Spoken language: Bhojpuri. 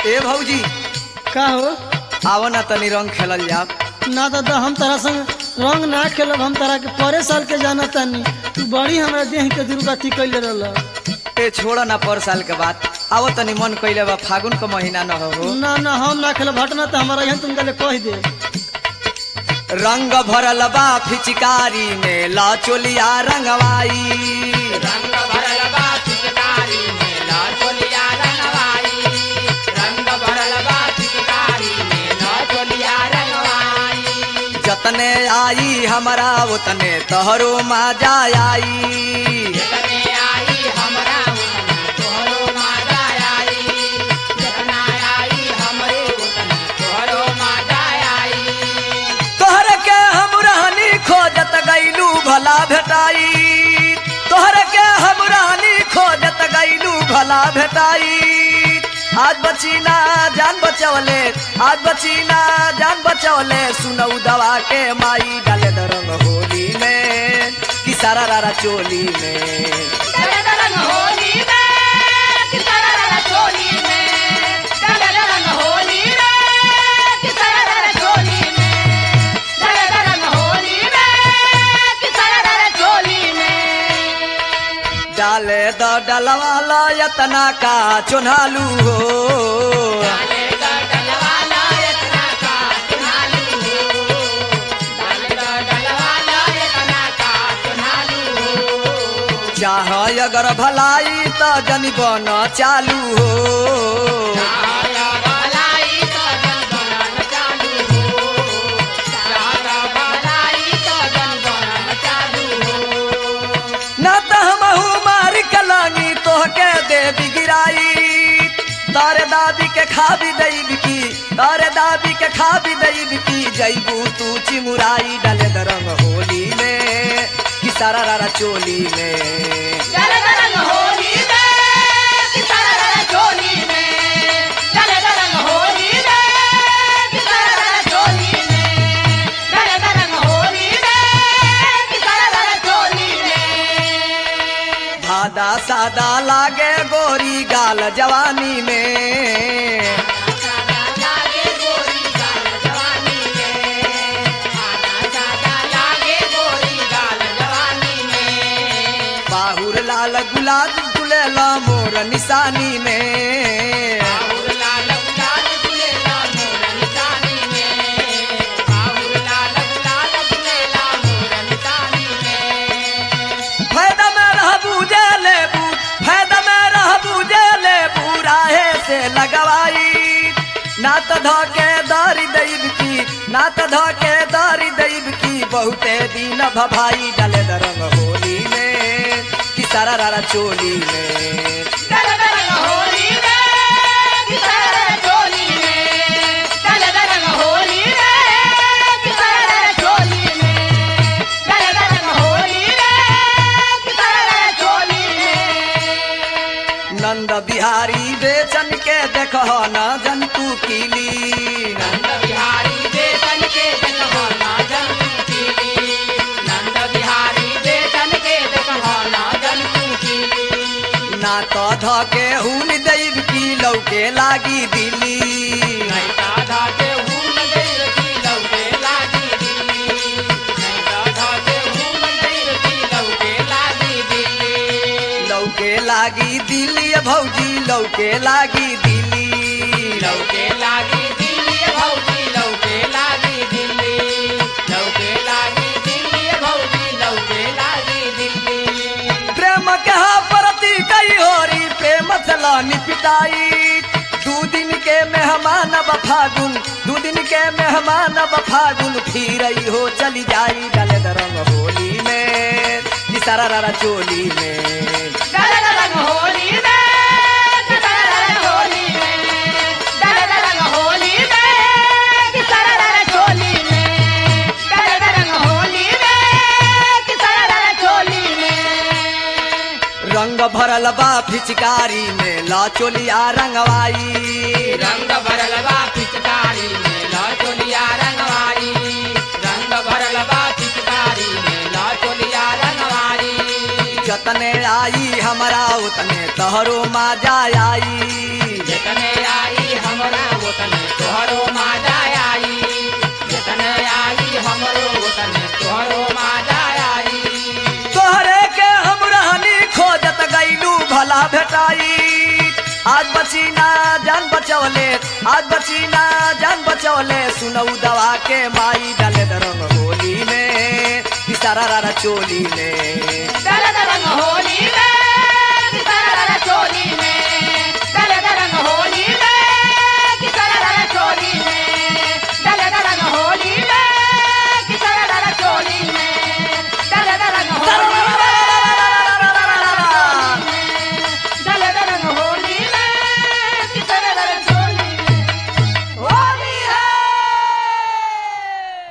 ए भौजी का हो आव ना तनी रंग खेलल जाओ ना दादा हम तारा संग रंग ना खेलब हम तारा के परे साल के जाना तानी तू बड़ी हमरा देह के दुर्गति कैले रहल ए छोड़ ना पर साल के बाद आव तनी मन कइले बा फागुन के महीना न हो ना ना हम ना खेलब हटना तो हमारा यहाँ तुम गले कह दे रंग भरल बा फिचकारी में ला चोलिया रंगवाई रंग भरल बा पिचकारी में लचोलिया रंगवाई रंग भरल बा पिचकारी में लचोलिया रंगवाई जतने आई हमरा उतने तोहरो मजा आई जतने आई हमरा उतने तोहरो माजा आई जतना आई हमरे उतने तोहरो माजा आई तोहर के हम रहनी खोजत गईलू भला भेटाई तोहर के हम रहनी खोजत गईलू भला भेटाई आज बचीना जान बचवले आज बचीना जान बचवले सुनऊ दवा के माई डाले दरंग होली में कि सारा रारा चोली में डले रंग होली में किसरा रंग चोली में डले रंग होली में किसरा रंग चोली में डले रंग होली में किसरा रंग चोली में डाले द डलवाला यतना का चुनालू हो डाले दा डलवाला इतना का चुनालू हो डाले दा डलवाला इतना का चुनालू हो चाह अगर भलाई त जनी बन चालू हो आया भलाई का जन बनन चालू हो आया भलाई का जन बनन चालू हो न त हमहू मार कलानी तोहके देवी गिराई तारे दाबी के खाबी दैब की तारे दाबी के खाबी दैब की जैबू तू चिमुराई डाले दरंग होली में कि सारा रारा चोली में चले रंग होली में किसरा रंग चोली में चले रंग होली में किसरा रंग चोली में चले रंग होली में किसरा रंग चोली में भादा सादा लागे गोरी गाल जवानी में सादा लागे गोरी गाल जवानी में सादा सादा लागे गोरी गाल जवानी में बाहुर लाल गुलाब गुलेला मोर निशानी में बाहुर लाल गुलाल गुलेला मोर निशानी में बाहुर लाल गुलाल गुलेला मोर निशानी में फायदा में रहबू जे लेबू फायदा में रहबू जे लेबू राहे से लगवाई ना त धके दारी दैब की ना त धके दारी दैब की बहुते दिन भभाई डाले दरंग होली में कि सारा रारा चोली में चल रंग होली में किसर चोली में चल रंग होली में किसर चोली में चल रंग होली में किसर चोली में नंद बिहारी बेचन के देख न जंतु कीली नंद बिहारी बेचन के देखवाना जंतु कीली नंद बिहारी बेचन के देखवाना जंतु कीली ना तो धके हुन दैब की लौके लागी दिली नहीं दादा के हून गैर की लौके लागी दिल्ली नहीं दादा के हून गैर की लौके लागी दिल्ली लौके लागी दिली भौजी लौके लागी दिली लौके लागी दिल्ली भौजी लौके लागी दिल्ली लौके लागी दिल्ली भौजी लौके लागी दिल्ली प्रेम के हा प्रति कई होरी प्रेम चलानी पिटाई दू दिन के मेहमान अब फागुन दू दिन के मेहमान अब फागुन फिर हो चली जाई डले दरंग होली में ई सारा रारा चोली में डल रंग होली में किसर रंग होली में डल रंग होली में किसर रंग चोली में डल रंग होली में किसर रंग चोली में रंग भरल बा फिचकारी में ला चोलिया रंगवाई रंग भरल बा पिचकारी में लचोलिया रंगवारी रंग भरल बा पिचकारी में लचोलिया रंगवारी जतने आई हमरा उतने तहरो मजा आई जितने आई हम हमरा ओतने तोहरो माजा आई जितने आई हमरो ओतने तोहरो माजा आई तोहरे के हम रहनी खोजत गईलू भला भेटाई आज बची ना जान बचवले आज बची ना जान बचवले सुनऊ दवा के माई डाले रंग होली में इशारा रारा चोली में दल दल होली में